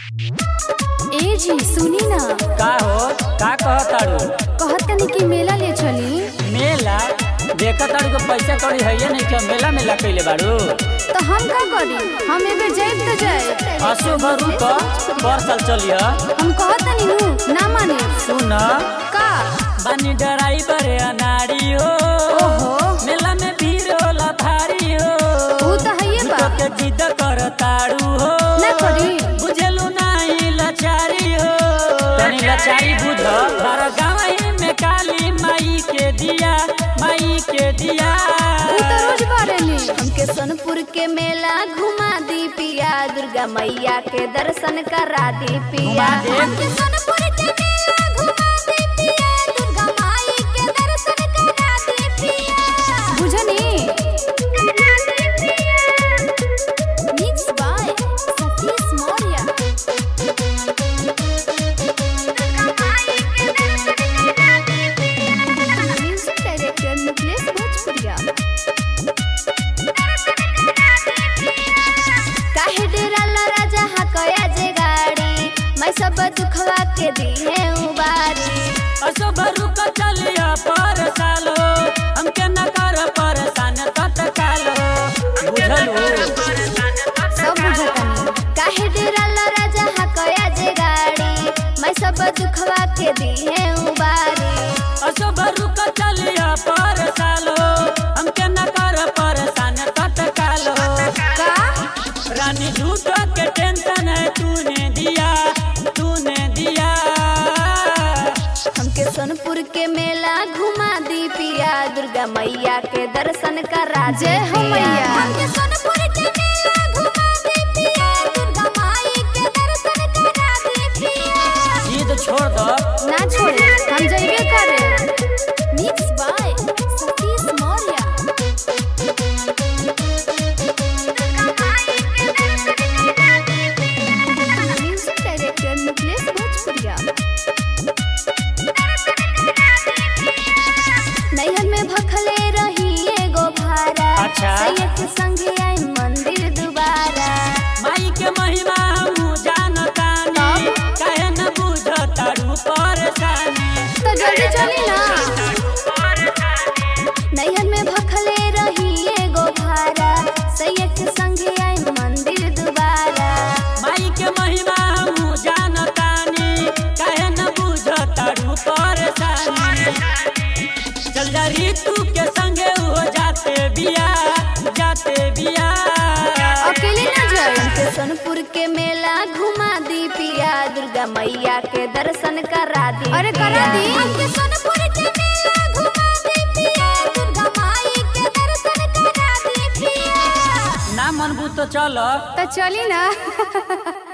ए जी सुनी ना का हो का कहताड़ू कहत तनी कि मेला ले चली मेला देखा ताड़ू के पैसा कौड़ी है नहीं क्या मेला मेला कैले बाड़ू तो हम का करी हम एबे जाइब तो जाए असो भरू तो पर साल चलिए हम कहत तनी नु ना माने सुन का बानी ड्राइवर अनाड़ी हो ओहो मेला में भीड़ होला भारी हो ऊ तो हइए बा तो के जिद कर ताड़ू हो ना करी बुझलू नहीं लाचारी हो तनी लाचारी बुझ बारह गाँव में काली माई के दिया माई के दिया ऊ तो रोज बारेली हमके सोनपुर के मेला घुमा दी पिया दुर्गा मैया के दर्शन करा दी पिया घुमा दे। हमके सोनपुर के मेला घुमा दी पिया दुर्गा माई के दर्शन करा दी पिया बुझनी mix by Satish Maurya music director Mukesh Bhojpuriya काहे डेराला राजा हकया जे गाड़ी मैं सब दुखवा के दी है उबारी असो भरू का चलिया पर सालो हमके न कर परेशान तत्कालो बुझलू सब बुझतानी काहे डेराला राजा हकया जे गाड़ी मैं सब दुखवा के दी है उबारी असो भरू का चलिया पर सालो हमके न कर परेशान तत्कालो का रानी झूठो के टेंशन है तूने दिया तूने दिया हमके सोनपुर के मेला घुमा दी पिया दुर्गा मैया के दर्शन करा दी जय हो पिया। मैया। हमके सोनपुर के मेला घुमा दी पिया दुर्गा माई के दर्शन करा दी पिया जिद छोड़ दो ना छोड़े हम जइबे करे mix by Satish Maurya music director Mukesh Bhojpuriya नैहर में भखले रही एगो भारा अच्छा। सैयद के संगे आई मंदिर दोबारा माई के महिमा हम जानतानी काहे न बुझतारू परेशानी तो जल्दी चली ना नैहर में भखले रही एगो भारा सैयद के संगे आई मंदिर दोबारा माई के महिमा हम जानतानी काहे न बुझतारू परेशानी चल जा ऋतु के संगे हो जाते बिया जाते बिया अकेले ना जाए हमके सोनपुर के मेला घुमा दी पिया दुर्गा मैया के दर्शन करा दी अरे करा दी। हमके सोनपुर के मेला घुमा दी पिया दुर्गा माई के दर्शन करा दी पिया ना मनबू तो चलो तो चली ना